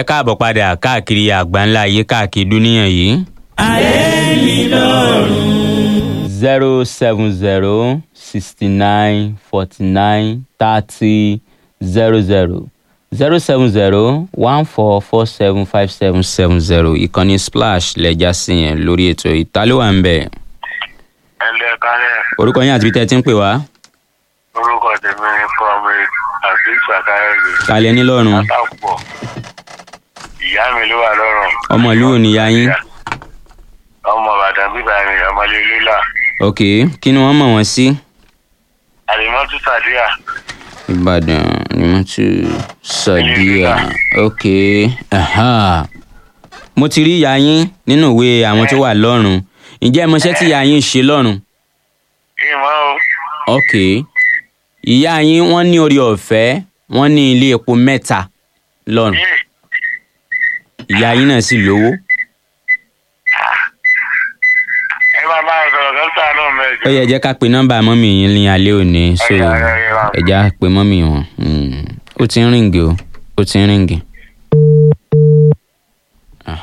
káàbọ̀ padà káàkiri àgbáńlá ayé káàkiri dúníyàn yìí. ayé mi lọ́rùn. zero seven zero sixty nine forty nine thirty zero zero zero seven zero one four four seven five seven seven zero ìkànnì splash lẹ́jà sí yẹn lórí ètò ìtàlówà ń bẹ̀. ẹlẹ kálẹ̀ orúkọ yín àti bí tẹ́ ẹ ti ń pè wá. orúkọ tèmi ni comrade azeez sakayode kalẹ̀ nílọ́run látàpọ̀ ìyá mi ló wà lọ́rùn. ọmọ ìlú ò níyá yín. ọmọ ìbàdàn bíbá mi ọmọlé lílà ok kí ni wọ́n mọ̀ wọ́n sí. àlìmọ́tò sàdíà ìbàdàn ni wọ́n ti sàdíà ok aha. mo ti rí ìyá yín nínú ìwé àwọn tó wà lọ́rùn ǹjẹ́ ẹ mọṣẹ́ tí ìyá yín ń ṣe lọ́rùn. ìmọ̀ o ok ìyá yín wọ́n ní orí ọ̀fẹ́ wọ́n ní ilé epo mẹ́ta lọ́rùn yìí ìyá yín náà sì lówó. ẹ máa bá a sọ̀rọ̀ dókítà náà mẹ́jọ. ó yẹ jẹ́ ká pe nọ́mbà mọ́mì yín ní alẹ́ òní so Ẹ̀yà, ẹ̀yà, ẹ̀yà. ẹ̀já pe mọ́mì wọn Mm, ó ti ń ríǹgì o ó ti ń ríǹgì. Ah.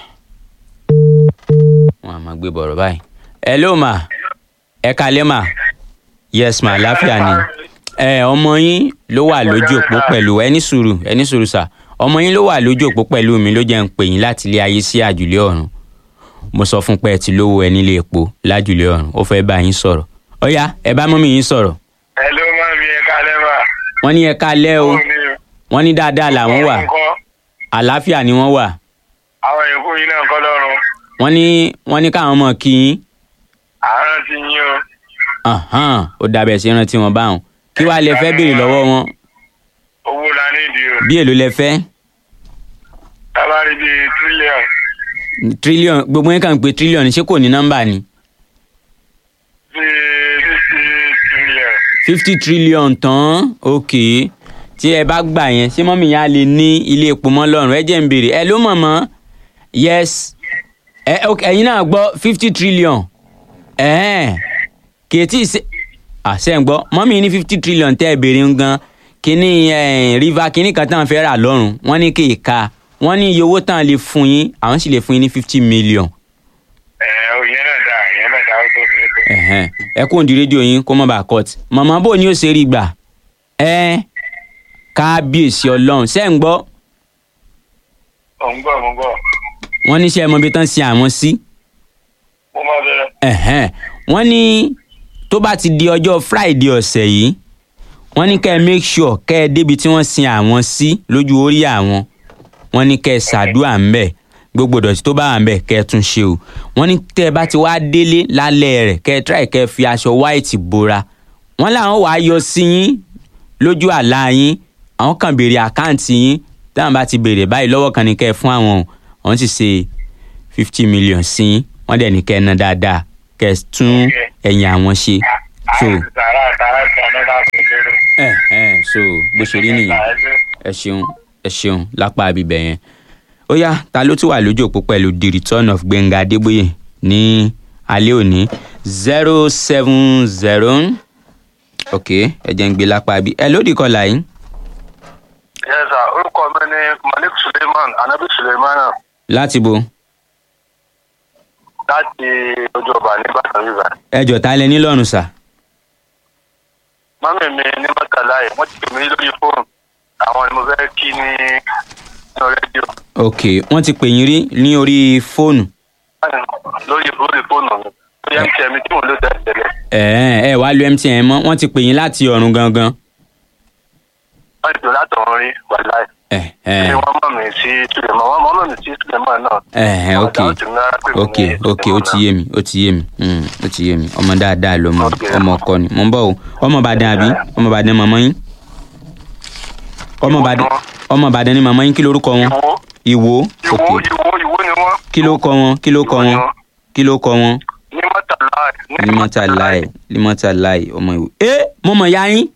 wọn a máa gbé bọ̀rọ̀ báyìí. hello ma ẹ kalẹ́ ma yes ma láfíà ni ẹ ọmọ yín ló wà lójú òpó pẹ̀lú ẹni sùúrù ẹni sùúrù sà ọmọ yín ló wà lójú òpó pẹ̀lú mi ló jẹ́ ń pè yín láti ilé ayé sí àjùlé ọ̀run mo sọ fún pé ẹ ti lówó ẹ nílé epo lájùlé ọ̀run ó fẹ́ bá yín sọ̀rọ̀ ọ̀yá ẹ bá mọ́mí yín sọ̀rọ̀ ẹ ló máa mi ẹ kálẹ̀ mà. wọ́n ní ẹ kalẹ́ o wọ́n ní dáadáa làwọn wà Ńkọ́? àlàáfíà ni wọ́n wà àwọn èkó yìí náà kọ́ lọ́rùn wọ́n ní wọ́n ní káwọn mọ̀ kí yín àárọ̀ ti yín o Ahan, ó dàbẹ̀ sí rántí wọn báwọn kí wàá lè fẹ́ béèrè lọ́wọ́ wọn owó la nídìí o bí èlò lẹ fẹ́ tábàárí bíi tírílíọ̀nù trillion gbogbo yín kàn ń pe trillion ṣé kò ní nọ́mbà ni bíi fífi tírílíọ̀nù. fifty trillion tán ok tí ẹ bá gbà yẹn ṣé mọ́mí yẹn á lè ní ilé epo mọ́ lọ́rùn ẹ jẹ́ ń béèrè ẹ ló mọ̀ mọ́ yes ẹ ok ẹ̀yin náà gbọ́ fifty trillion ẹ̀ẹ́n kìtì ṣe àṣẹ ń gbọ́ mọ́mí ní fifty trillion tẹ́ ẹ béèrè ń gan kíní eh, river kíní kan tán fẹ́ rà lọ́rùn wọ́n ní kì í ka wọ́n ní iye owó tán lè fún yín àwọn sì lè fún yín ní fifty million ẹ ò yẹn náà dá yẹn náà dá ó tó mi ó tó mi. ẹ̀hẹ́n ẹ kó di rédíò yín kó má bàa cut màmá bò ní ó ṣe rí gbà ẹ kábíyèsí ọlọ́run ṣẹ́ ń gbọ́ ò ń gbọ́ mo ń gbọ́ wọ́n ní ṣe ẹ mọ ibi tán ṣe àwọn sí mo máa bẹ̀rẹ̀. ẹ̀hẹ́n wọ́n ní tó bá ti di ọjọ́ friday ọ̀sẹ̀ yìí wọ́n ní kẹ́ ẹ make sure kẹ́ ẹ débi tí wọ́n sin àwọn sí lójú orí àwọn wọ́n ní kẹ́ ẹ ṣàdúrà ń bẹ̀ gbogbo ìdọ̀tí tó bá wà ń bẹ̀ kẹ́ ẹ tún ṣe o wọ́n ní tẹ́ ẹ bá ti wá délé lálẹ́ rẹ̀ kẹ́ ẹ try kẹ́ ẹ fi aṣọ white bora wọ́n làwọn wàá yọ sí yín lójú àlá yín àwọn kan béèrè àkáǹtì yín táwọn bá ti béèrè báyìí lọ́wọ́ kan ní kẹ́ ẹ fún àwọn o àwọn sì ṣe fifty million sí yín wọ́n dẹ̀ ní kẹ́ ẹ ná dáadáa kẹ́ ẹ tún ẹ̀yìn àwọn ṣe so sàrà sàrà sàrà náà kò lérò. ẹ ẹ so bó ṣe rí nìyẹn ẹ ṣeun ẹ ṣeun lápá abibẹ yẹn ó yá ta ló tún wà lójú òpó pẹ̀lú the return of gbẹ̀ngà adébóyè ní alẹ́ òní zero seven zero ok ẹ jẹ́ ń gbé lápá bí ẹ lódì kọlà yìí yes sir orúkọ mi ni malik suleiman anabi suleiman láti bo láti ojú ọba nìbàdàn rírà. ẹ jọ ta lẹ nílọ́run sà mọ́mí mi ní mọ́tàlá yìí wọ́n ti pè mí lórí fóònù àwọn ni mo fẹ́ kí ní inú rédíò ok wọ́n ti pè yín rí ní orí fóònù lórí lórí fóònù mi lórí mtn mi tí mo lò tẹ́lẹ̀ ẹ ẹ wá lu mtn mọ́ wọ́n ti pè yín láti ọ̀run gangan wọ́n ti pè látọ̀run rí wàláì. ẹ ẹ ṣé wọ́n mọ̀ mí sí suleiman wọ́n mọ̀ mí sí suleiman náà. ẹ ẹ ok Wọ́n dáhùn sí mi rárá pé mi ok ní ok ó ti yé mi ó ti yé mi mm, ó ti yé mi ọmọ dáadáa ló mọ Ok. ọmọ ọkọ ni mo ń bọ̀ o ọmọ ìbàdàn àbí ọmọ ìbàdàn màmá yín ọmọ Ìwọ ìbàdàn ni wọ́n. ọmọ ìbàdàn ni màmá yín kí lorúkọ wọn ìwó ìwò ìwó ok ìwó ìwó ni wọ́n. kí ló kọ wọn kí ló kọ Ìwọ ni wọn wọ́n. kí ló kọ wọn ní mọ́tàlá limota láì limota láì ọmọ ìwò. ẹ mo mọ̀ ya yín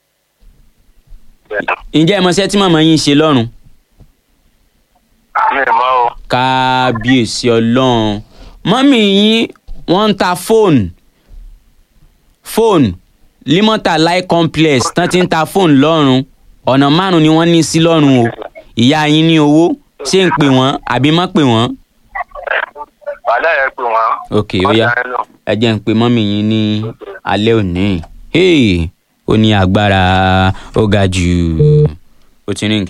ǹjẹ́ ẹ mọ̀ ṣẹ́ tí màmá yín ṣe lọ́rùn mi ì mọ̀ o. kábíyèsí ọlọ́run mọ́mì yín wọ́n ń ta fóònù fóònù limota lai complex tán ti ń ta fóònù lọ́rùn ọ̀nà márùn-ún ni wọ́n ní sí lọ́rùn o ìyá yín ní owó ṣé n pè wọ́n àbí má pè wọ́n. wàhálà yẹn pè wọ́n. ok ó yá ẹ jẹ́ n pe mọ́mì yín ní alẹ́ òní hey ó ní agbára ó ga jù ó ti ríǹgì.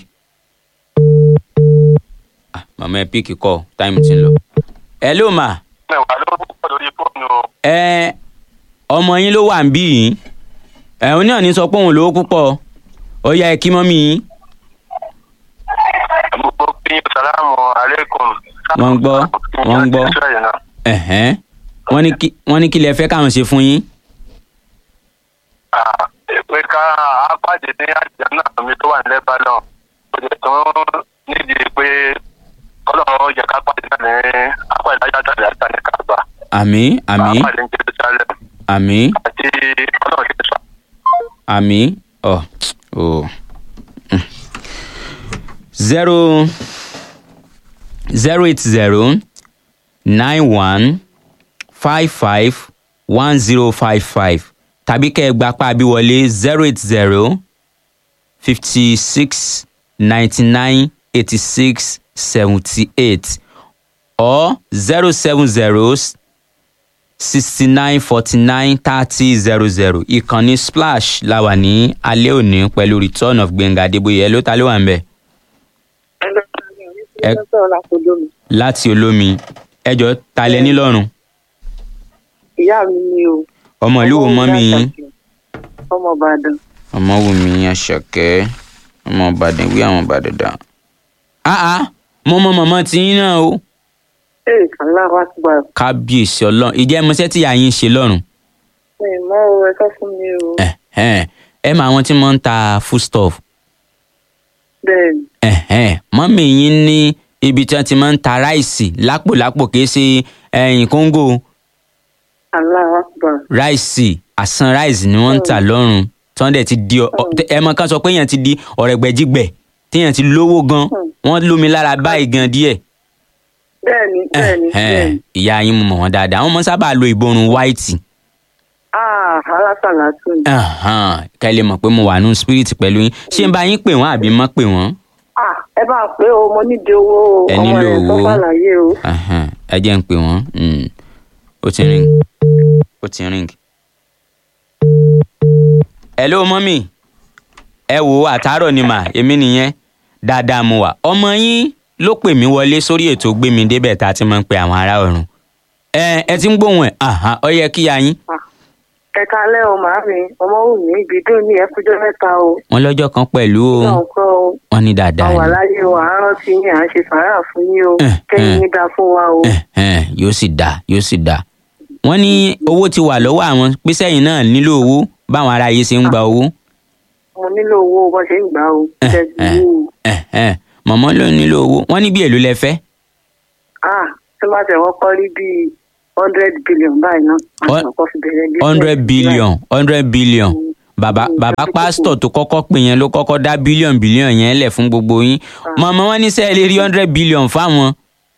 Ah, màmá ẹ píìkì kọ táìmù ti ń lọ. ẹ ló mà mẹ́wàá ló pọ̀ lórí fóònù o. ẹ ọmọ yín ló wà ń bí yìí ẹ òun náà ní sọ pé òun lówó púpọ̀ ó yá ẹ kí mọ́mì yín. gbogbo bí salamu aleykum. Wọ́n ń gbọ́, wọ́n ń gbọ́. Ẹ̀hẹ́n. wọ́n ní kí wọ́n ní kí lẹ fẹ́ káwọn ṣe fún yín. pé ká apáde ní àjẹmọ́ náà mi tó wà nílẹ̀ balọ̀ ó jẹ́ tó nídìí pé kọ́lọ́run yẹ ká pàdé náà ní apá ìdájọ́ àtàlẹ́ àtàlẹ́ kàgbà. àmì àmì apáde ní jerusalem àmì àti kọ́lọ́run ṣe sọ. àmì ọ ò zero zero eight zero nine one five five one zero five five tàbí kẹ́ ẹ gba apá bí wọlé zero eight zero fifty six ninety nine eighty six seventy eight or zero seven zero sixty nine forty nine thirty zero zero ìkànnì splash la wà ní alẹ́ òní pẹ̀lú return of gbẹ̀ngà adébóyè ẹ ló ta ló wà ń bẹ̀ Ẹ- láti olómi ẹjọ́ ta lẹ nílọ́run ìyá mi ni o. ọmọ ìlú wo mọ́ mi yín ọmọ ìbàdàn. ọmọ wù mí àṣàkẹ́ ọmọ ìbàdàn wí àwọn ìbàdàn dà. áá mo mọ mọ̀mọ́ tí yín náà o ee aláwa ti gbà. kábíyèsí ọlọ́run ìjẹ́ mọ́sẹ́ tí ìyá yín ṣe lọ́rùn mi ì mọ o ẹ sọ fún mi o. ẹ̀hẹ́n. ẹ mọ àwọn tí wọ́n ń ta foodstuff bẹ́ẹ̀ni ẹ̀hẹ́n. mọ́mì yín ní ibi tí wọ́n ti máa ń ta ráìsì lápòlápò kìí ṣe ẹ̀yìn kóńgò aláwa ti gbà. ráìsì àsan ráìsì ni wọ́n ń tà lọ́rùn tí wọ́n dẹ̀ ti di ọ- ọ- ẹ mọ kan sọ pé èèyàn ti di ọ̀rẹ́gbẹ́jígbẹ̀ téèyàn ti lówó gan wọ́n lómi lára báyìí gan díẹ̀ bẹ́ẹ̀ni bẹ́ẹ̀ni Ẹ̀hẹ́n. bẹ́ẹ̀ni. ìyá yín mo mọ̀ wọ́n dáadáa wọ́n mọ sábà lo ìborùn white aa alásàlátù ni. kẹ́ ẹ lè mọ̀ pé mo wà nù spirit pẹ̀lú yín ṣé n bá yín pè wọ́n àbí mọ́ pè wọ́n ah ẹ bá a pé o mo nídìí owó o Ẹ ọmọ nílò rẹ tó owó. fàlàyé o. Ẹ̀hẹ́n. ẹ jẹ́ ń pè wọ́n Mm. ó ti ring ó ti ring. hello mọ́mì ẹ wo àtàárọ̀ ni mà èmi nìyẹn dáadáa mo wà ọmọ yín ló pè mí wọlé sórí ètò gbé mi débẹ̀ tá a ti máa ń pe àwọn ará ọ̀run ẹ ẹ ti ń gbóhùn ẹ̀ àhán ọ yẹ kí ya yín ẹ kalẹ́ o màámi ọmọ wù mí ibi dùn ní ẹkújọ́ mẹ́ta o. wọn lọ́jọ́ kan pẹ̀lú o náà kọ́ o. wọn ní dáadáa àwa ni láyé o àárọ̀ tí yín à ń ṣe sàárà fún yín o Eh, kẹ́yìn eh. yín dá fún wa o. Ẹ̀hẹ́n, yóò sì dáa yóò sì dáa wọ́n ní owó ti wà lọ́wọ́ àwọn písẹ́yìn náà nílò owó báwọn ará yìí ṣe ń gba owó mo nílò owó bó ṣe ń gbà o. Eh, ṣe ti eh. wú o. Ẹ̀hẹ́n, mọ̀mọ́ ló nílò owó wọ́n ní bí èlò lẹ fẹ́ ah tí wọ́n tẹ̀ wọ́n kọ́ rí bíi hundred billion báyìí náà. Hun- àtàkọ́ fi bẹ̀rẹ̀ business hundred billion hundred billion bàbá Mm, bàbá mm, pásítọ̀ tó kọ́kọ́ pè yẹn ló kọ́kọ́ dá bílíọ̀n bílíọ̀n yẹn lẹ̀ fún gbogbo yín mọ̀mọ́ wọn ní sẹ́ẹ̀ lè rí hundred billion fáwọn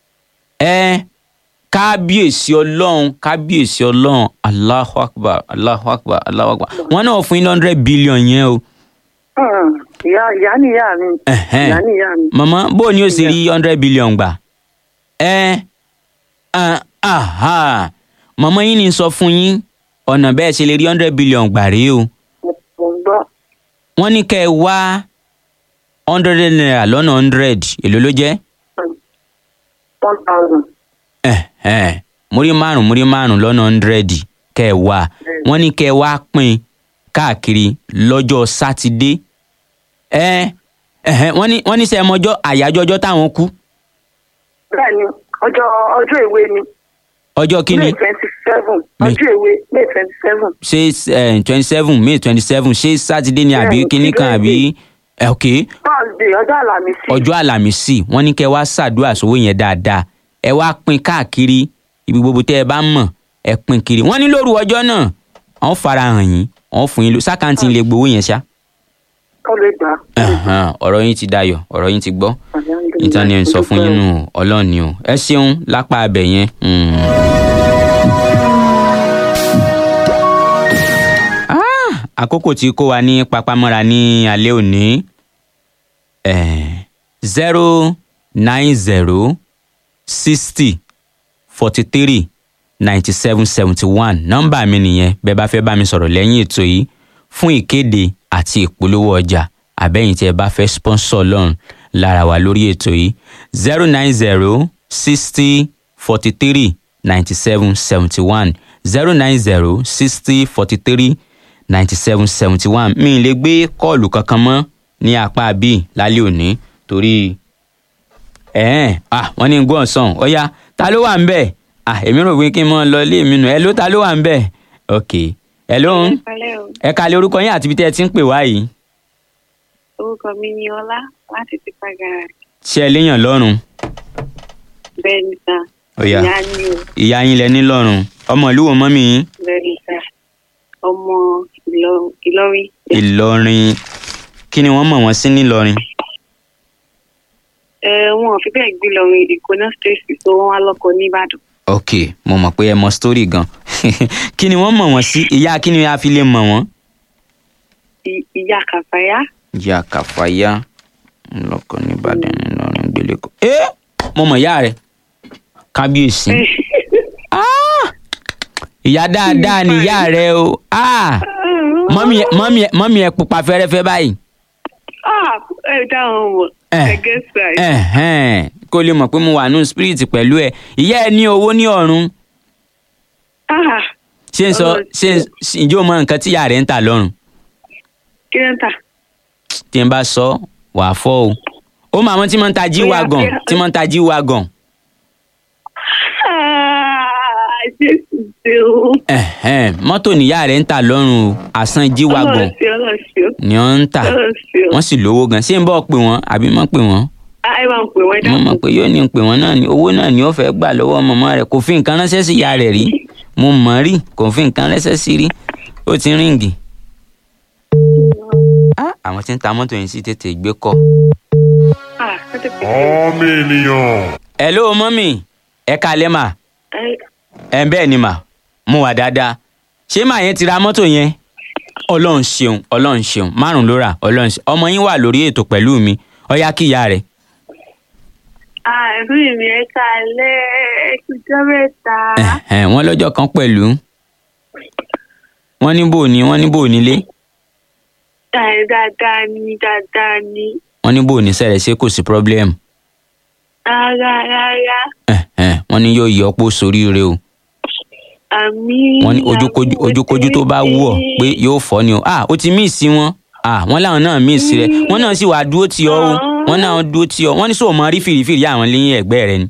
ẹ kábíyèsí ọlọ́run kábíyèsí ọlọ́run Allahu Akbar Allahu Akbar Allahu Akbar wọn náà fún yín hundred billion yẹn o Hmm, ìyá ìyá níyà mi Ẹ̀hẹ́n. ìyá níyà mi. mọ̀mọ́ bó o ní o sì rí hundred billion gbà ẹ ah, aha mọ̀mọ́ yín ní sọ fún yín ọ̀nà bẹ́ẹ̀ ṣe lè rí hundred billion gbà rèé o. mo mo ń gbọ́ wọ́n ní kẹ́ ẹ wá hundred naira lọ́nà hundred èló ló jẹ́ one thousand. Ẹ̀hẹ́n. múrí márùn múrí márùn lọ́nà hundred kẹ́ ẹ wá wọ́n ní kẹ́ ẹ wá pín káàkiri lọ́jọ́ sátidé ẹ ẹ̀hẹ́n, wọ́n ní wọ́n ní sẹ́ ẹ mọ́jọ́ àyájọ́ ọjọ́ táwọn kú bẹ́ẹ̀ni ọjọ́ ọjọ́ ìwé ni ọjọ́ kínní may twenty seven May- ọjọ́ ìwé may twenty seven. ṣé twenty seven may twenty seven ṣé sátidé ni àbí Bẹ́ẹ̀ni, kínní kan àbí ẹ, ok thursday ọjọ́ àlàmísì. ọjọ́ àlàmísì wọ́n ní kẹ́ ẹ wá ṣàdúrà sówó yẹn dáadáa ẹ wá pín káàkiri ibi gbogbo tẹ́ ẹ bá mọ̀ ẹ pín kiri wọ́n ní lóru ọjọ́ náà wọ́n fara hàn yín wọ́n fún yín lọ sákàǹtì lè gbowó yẹn ṣá. ó lè gbà. Ẹ̀hán, ọ̀rọ̀ yín ti dayọ̀ ọ̀rọ̀ yín ti gbọ́ níta ni ẹ̀ ń sọ fún yín nù ọlọ́run ni o ẹ ṣeun lápá abẹ yẹn. Mm. Ah, àkókò tí kó wa ní papamọ́ra ní alẹ́ òní zero nine zero sixty forty three ninety seven seventy one nọ́mbà mi nìyẹn bẹ́ẹ̀ bá fẹ́ bá mi sọ̀rọ̀ lẹ́yìn ètò yìí fún ìkéde àti ìpolówó ọjà àbẹ́yìn tí ẹ bá fẹ́ sponsor lọ́run lára wa lórí ètò yìí zero nine zero sixty forty three ninety seven seventy one zero nine zero sixty forty three ninety seven seventy one mi ì lè gbé kọ́ọ̀lù kankan mọ́ ní apá bíi lálẹ́ òní torí ẹ̀ẹ́n ah wọ́n ní gbọ́n sàn ọ̀ya ta ló wà ń bẹ̀ ah èmi rò pé kí n mọ lọ ilé mi nù ẹ ló ta ló wà ń bẹ̀ ok ẹ ló ń Ìpínlẹ̀ o. ẹ kalẹ̀ orúkọ yín àti ibi tẹ́ ẹ ti ń pè wá yìí Orúkọ mi ni Ọlá láti Tipa Garage. ṣé ẹ léèyàn lọ́rùn Bẹ́ẹ̀ ni sà. Ọ̀yá. Ìyá ni o. ìyá yín lẹ ní lọ́rùn ọmọ ìlú wo mọ́mí yín Bẹ́ẹ̀ ni sà. Ọmọ Ìlọ- Ìlọrin. ìlọrin kí ni wọ́n mọ̀ wọ́n sí nílọrin Ẹ wọn ò fi bẹ́ẹ̀ gbé lọrin Ìkóná stéèsì tó wọ́n wá lọ́kọ nìbàdàn. ok mo mọ̀ pé ẹ mọ story gan kí ni wọ́n mọ̀ wọ́n sí ìyá kí ni a fi lè mọ̀ wọ́n. I- Ìyá Kàfáyá. ìyá kàfáyà ńlọkọ nìbàdàn ńlọrin gbélé-kọ. ẹ mo mọ̀ ìyá rẹ̀ kábíyèsí Ah! ìyá dáadáa ni ìyá rẹ̀ o Ah! mọ́mí ẹ- mọ́mí ẹ- mọ́mí ẹ pupa fẹ́rẹ́fẹ́ báyìí. Ah, ẹ dáhùn mọ̀. Eh. Ẹ gẹ́ sáì. Ẹ̀hẹ́n, kó lè mọ̀ pé mo wà nù spirit pẹ̀lú ẹ ìyá ẹ ní owó ní ọ̀run Ah, ṣé n sọ ṣé n ǹjẹ́ o mọ nǹkan tí ìyá rẹ̀ ń tà lọ́rùn kí ló ń tà? tí n bá sọ wàá fọ́ o ó mọ àwọn tí wọ́n ń ta jí Bóyá wagon bí- tí wọ́n ń ta jí wagon Ah, Jésù ṣe o. Ẹ̀hẹ́n, mọ́tò níyà rẹ̀ ń tà lọ́rùn o àsan jí wagon Ọlọ́run ṣe Ọlọ́run ṣe o. ni wọ́n ń tà Ọlọ́run ṣe o. wọ́n sì lówó gan ṣé n bọ́ pè wọ́n àbí mọ́ pè wọ́n Ah, ẹ máa ń pè wọ́n mo mọ̀ dákun. pé yóò ní pè wọ́n náà ni owó náà ni ó fẹ́ gbà lọ́wọ́ mọ̀mọ́ rẹ̀ kò fi nǹkan ránṣẹ́ sí ìyá rẹ̀ rí mo mọ̀ rí kò fi nǹkan ránṣẹ́ sí rí ó ti ríǹgì. Ah, àwọn tí ń ta mọ́tò yẹn sì tètè gbé kọ́. Ah, ẹ ti pè é. ọmọ ènìyàn. hello mọ́mì ẹ kalẹ́ mà Ẹ- ẹ bẹ́ẹ̀ ni mà mo wà dáadáa ṣé màá yẹn ti ra mọ́tò yẹn ọlọ́run ṣeun ọlọ́run ṣeun márùn ló rà ọlọ́run ṣeun ọmọ yín wà lórí ètò pẹ̀lú mi ọyá kí ìyá rẹ̀ Ah, ẹ̀gbọ́n mi ẹ kalẹ́ ẹ ti jọ́ mẹ́ta. Ẹ̀hẹ̀n, wọ́n lọ́jọ́ kan pẹ̀lú wọ́n ní bò ní wọ́n ní bò nílé Ah, dáadáa ni dáadáa ni. wọ́n ní bò ní sẹ̀rẹ̀ ṣé kò sí problem Rárá rárá. Ẹ̀hẹ̀n, wọ́n ní yóò yọ ọ́pọ̀ sóríire o Àmì. wọ́n ní ojúkojú ojúkojú tó bá wù ọ́ pé yóò fọ́ ni o ah ó ti míìsì wọn ah wọ́n láwọn náà míìsì rẹ̀ wọ́n náà sì wàá dúró tì ọ́ o wọ́n náà dúró tì ọ́ wọ́n ní sọ mọ rí fìrìfìrì àwọn lẹ́yìn ẹ̀gbẹ́ rẹ̀ ni.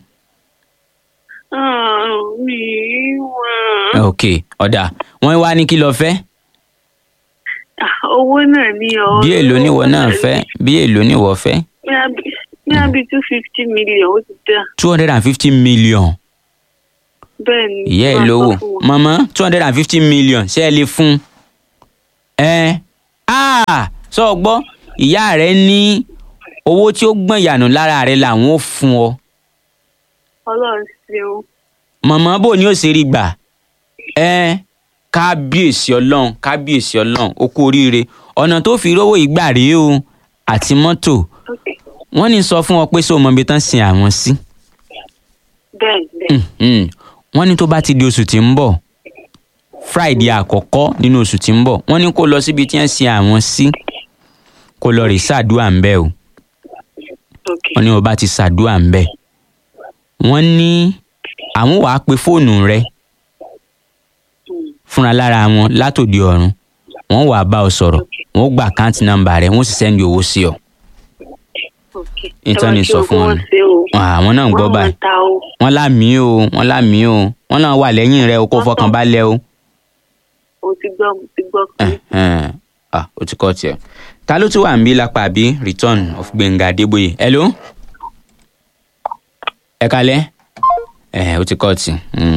Ah, mi wọ̀n. ok ọ̀dà wọ́n wá ní kí lọ fẹ́ Ah, owó náà ni ọ. bí èlò níwọ̀ náà fẹ́ bí èlò níwọ̀ fẹ́ Ní àbí two fifty million ó ti dá. two hundred and fifty million Bẹ́ẹ̀ ni. ìyá ẹ̀ máa lówó sọ fún wọn. mọ̀mọ́ two hundred and fifty million ṣé ẹ lè fún un ẹ ah sọ gbọ́ ìyá rẹ̀ ní owó tí ó gbọ̀n yànù lára rẹ̀ làwọn ò fún ọ Ọlọ́run ṣeun. mọ̀mọ́ bò ní ó ṣe rí gbà ẹ kábíyèsí ọlọ́run kábíyèsí ọlọ́run ó kú oríire ọ̀nà tó fi rówó ìgbà rèé o àti mọ́tò Okay. wọ́n ní sọ fún ọ pé sọ mọ ibi tán sin àwọn sí Bẹ́ẹ̀ bẹ́ẹ̀. Mhm. wọ́n ní tó bá ti di oṣù tí ń bọ̀ friday àkọ́kọ́ nínú oṣù tí ń bọ̀ wọ́n ní kó lọ síbi tí wọ́n sin àwọn sí kó lọ rè ṣàdúrà ń bẹ̀ o Okay. wọ́n ní o bá ti ṣàdúrà ń bẹ̀ wọ́n ní àwọn wàá pe fóònù rẹ Hmm. fúnra lára wọn látòdì ọ̀run wọ́n wàá bá ọ sọ̀rọ̀ wọ́n gba àkáǹtì nọ́mbà rẹ wọ́n sì sẹ́ndì owó sí ọ Okay. Ìtàn ni Ẹ wá kí sọ ogun fún wọn wọn nù. ṣe o. àwọn náà ń gbọ́ Wọ́n báyìí máa ta o. wọ́n lámì o wọ́n lámì o wọ́n náà wà lẹ́yìn rẹ o kó fọkàn balẹ̀ o. Mo ti gbọ́ mo ti gbọ́ pé. Ẹ̀hẹ́n. ah o ti kọ́ tiẹ̀ ta ló tún wà ń bí lápá àbí return of Gbẹ̀ngà Adébóyè hello ẹ kalẹ́ ẹ̀ o ti kọ́ ti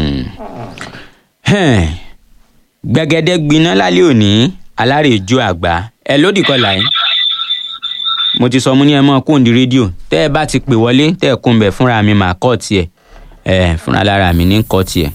gbẹ̀gẹ́dẹ́ gbiná lálẹ́ òní alárèéjú àgbà ẹ lódì kọlà yìí mo ti sọ mo ní ẹ mọ kóńdì rédíò tẹ́ ẹ bá ti pè wọlé tẹ́ ẹ kún bẹ̀ fúnra mi mà kọ́ tiẹ̀ ẹ fúnra lára mi ní kọ́ tiẹ̀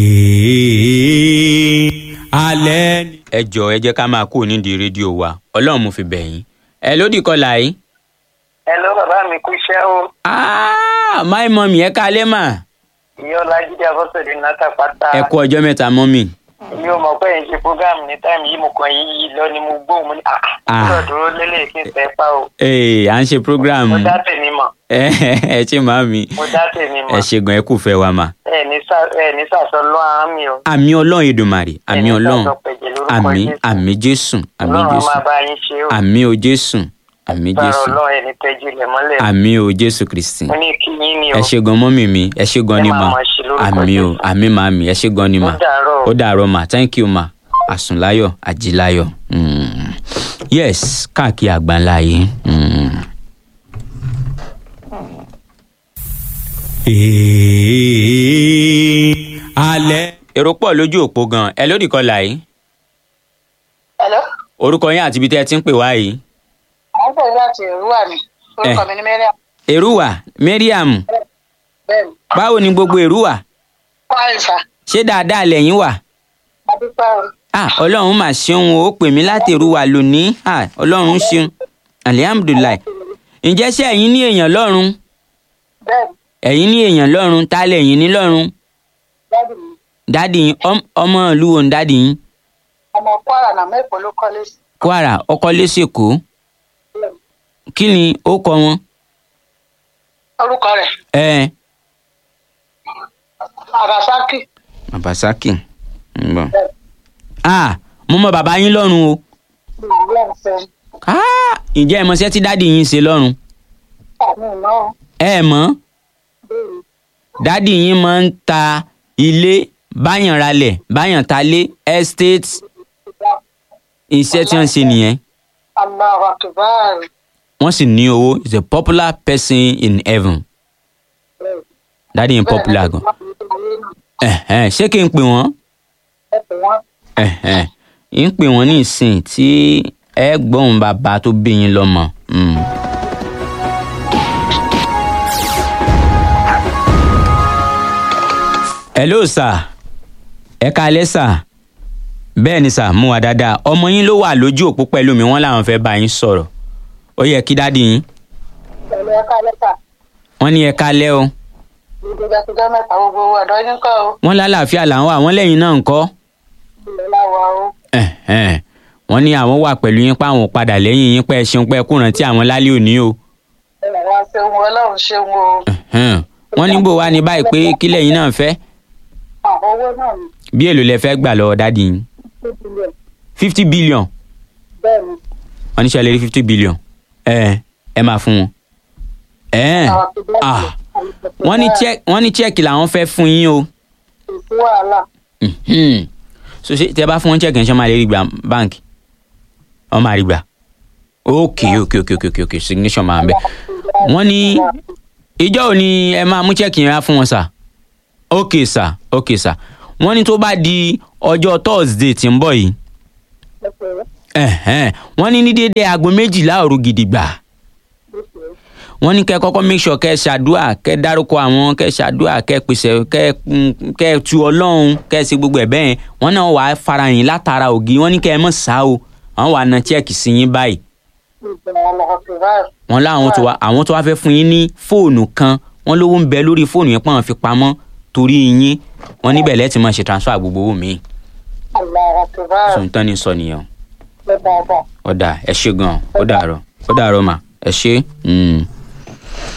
Ee, alẹ́ ni. ẹ jọ ẹ jẹ́ ká máa kó nídìí rédíò wa ọlọ́run mo fi bẹ̀ yín ẹ lódì kọlà yìí. Hello bàbá mi kú iṣẹ́ o. Ah, ah my mummy ẹ kálẹ́ mà ìyá ọlájídé abọ́sẹ̀dé náta pátá ẹ kú ọjọ́ mẹ́ta mummy mi ò mọ̀ pé ẹ̀ ń ṣe program ní táìmù yìí mo kàn yí yí lọ ni mo gbóhùn mo ní Ah. àà dúró lélẹ̀ kí n tẹ́ pa o ee à ń ṣe program mo dá tèmi mọ̀ ẹ ẹ ṣe màmí mo dá tèmi ẹ mọ̀ ṣe gan ẹ kú fẹ́ wa mà ẹ ní sà- ẹ ní sàṣọ lọ́ àmì o àmì ọlọ́run Èdùmàrè àmì Ẹ ní ọlọ́run sàṣọ pẹ̀jẹ̀ lórúkọ àmì Jésù. àmì jésù àmì ọlọ́run á jésù máa bá yín ṣe o àmì o jésù àmì sọ̀rọ̀ jésù ọlọ́run ẹ̀ ní tẹ́jú ilẹ̀ mọ́lẹ̀ àmì o jésù kristi mo ní kí yín ni o ẹ ṣe gan mọ́mì mi ẹ ṣe gan Ẹ ni máa mà mọ̀ ṣe lórúkọ àmì o Jésù. àmì màmí ẹ ṣe gan ni mà ó dàárọ̀ o. ó dàárọ̀ mà thank you mà àsùnláyọ̀ àjíláyọ̀ Mm. yes káàkiri àgbáńlá yìí. Mm. Ee, alẹ́. èrò pọ̀ lójú òpó gan ẹ lórí kọlà yìí Hello? orúkọ yín àti ibi tẹ́ ẹ ti ń pè wá yìí. Àwọn pẹ̀lú láti Èrúwà ni. Orúkọ mi ni Mẹ́ríà. èrúwà mariam Bẹ́ẹ̀ni. báwo ni gbogbo èrúwà Kwalisa. ṣé dáadáa lẹ́yìn wà. Adúpẹ́ o. ah ọlọ́run mà ṣeun o ó pè mí láti èrúwà lónìí ah ọlọ́run ṣeun alihamudulilayi ǹjẹ́ ṣé ẹ̀yin ní èèyàn lọ́run Bẹ́ẹ̀ni. ẹ̀yin ní èèyàn lọ́run ta lẹ̀yin ní lọ́run Dádì mi. dádì yín ọm- ọmọ ìlú wo ni dádì yín Ọmọ Kwara náà mẹ́kọ̀ọ́ ló kọ́lé sí. kwara ọkọ lẹ́sẹ̀kọ́ Bẹ́ẹ̀ni. kí ni ó kọ wọn. Orúkọ rẹ̀ ẹ Arasaki. abasaki ń bọ̀. ah mo mọ bàbá yín lọ́run o Ìlú Ẹ̀fẹ́. ah ǹjẹ́ ẹ mọṣẹ́ tí dádì yín ṣe lọ́run Àmì ìná o. ẹ mọ̀ Bẹ́ẹ̀ni. dádì yín máa ń ta ilé báyàn ralẹ̀ báyàn talé estate iṣẹ́ tí wọ́n ń ṣe nìyẹn Allahu Akbar. wọ́n sì ní owó is a popular person in heaven Bẹ́ẹ̀ni. dádì yín popular gan ẹ̀hẹ́n, ṣé kí n pè wọ́n Ẹ pè wọ́n. ẹ̀hẹ́n, ń pè wọ́n ní ìsìn tí ẹ gbọ́n bàbá tó bí yín lọ́mọ. Mm. hello sir ẹ kalẹ́ sir bẹ́ẹ̀ ni sir mú wa dáadáa ọmọ yín ló wà lójú òpó pẹ̀lú mi wọ́n làwọn fẹ́ bá yín sọ̀rọ̀ ó yẹ kí dádì yín Pẹ̀lú ẹ̀ka lẹ́tà. wọ́n ní ẹ kalẹ́ o Gbogbo ìgbàkúgbà mẹ́ta gbogbo ọ̀dọ́ yín kọ́ o. wọ́n lálàáfíà làwọn àwọn lẹ́yìn náà ń kọ́ Ilẹ̀ láwa o. ẹ̀hẹ́n. wọ́n ní àwọn wà pẹ̀lú yín pé àwọn ò padà lẹ́yìn yín pé ẹ ṣeun pé ẹ kúràn tí àwọn lálẹ́ òní o Ilẹ̀ wa ṣeun o. Ọlọ́run ṣeun o. ẹ̀hẹ́n. wọ́n ní bò wá ní báyìí pé kí lẹ́yìn náà fẹ́ Àwọn owó náà ni. bí èlò lẹ fẹ́ gbà lọ́wọ́ dádì yín Two billion. fifty billion Bẹ́ẹ̀ni. wọ́n ní sẹ́lẹ̀ rí fifty billion ẹ ẹ máa fún wọn. ẹ̀ẹ́n. Àwọn tó bẹ́ẹ̀ ah ni. wọ́n ní check wọ́n ní check làwọn fẹ́ fún yín o Kò sí wàhálà. Mhm. so ṣe tẹ bá fún wọn check ẹ̀ ṣe máa lè rí gbà báǹkì wọ́n máa rí gbà ok ok ok ok ok ok signature máa ń bẹ wọ́n ní ìjọ ò ní ẹ máa mú check yẹn wá fún wọn sà ok sà ok sà wọ́n ní tó bá di ọjọ́ thursday tí ń bọ̀ yìí Ẹ pè é. ẹ̀hẹ́n, wọ́n ní ní déédéé aago méjìlá òru gidigba wọ́n ní kẹ́ kọ́kọ́ make sure kẹ́ ṣàdúà kẹ́ dárúkọ àwọn kẹ́ ṣàdúà kẹ́ pèsè kẹ́ mm, kẹ́ tu ọlọ́run kẹ́ ṣe gbogbo ẹ̀ bẹ́ẹ̀ wọ́n náà wàá farahàn látara ògì wọ́n ní kẹ́ ẹ mọ̀ sá o àwọn wàá na check sí yín báyìí Ìgbà Allahu Akbar. wọ́n láwọn tó wá àwọn tó wá fẹ́ fún yín ní fóònù kan wọ́n lówó ń bẹ lórí fóònù yẹn pọ́n fi pamọ́ torí yín wọ́n níbẹ̀ lẹ́tì máa ṣe transfer gbogbo owó mi Allahu Akbar. sọ̀tàn ní sọ nìyẹn o. Bẹ́ẹ̀ dáadáa. ọ̀dà ẹ ṣe gan-an ó dàárọ̀ ó dàárọ̀ mà ẹ ṣe. Mm.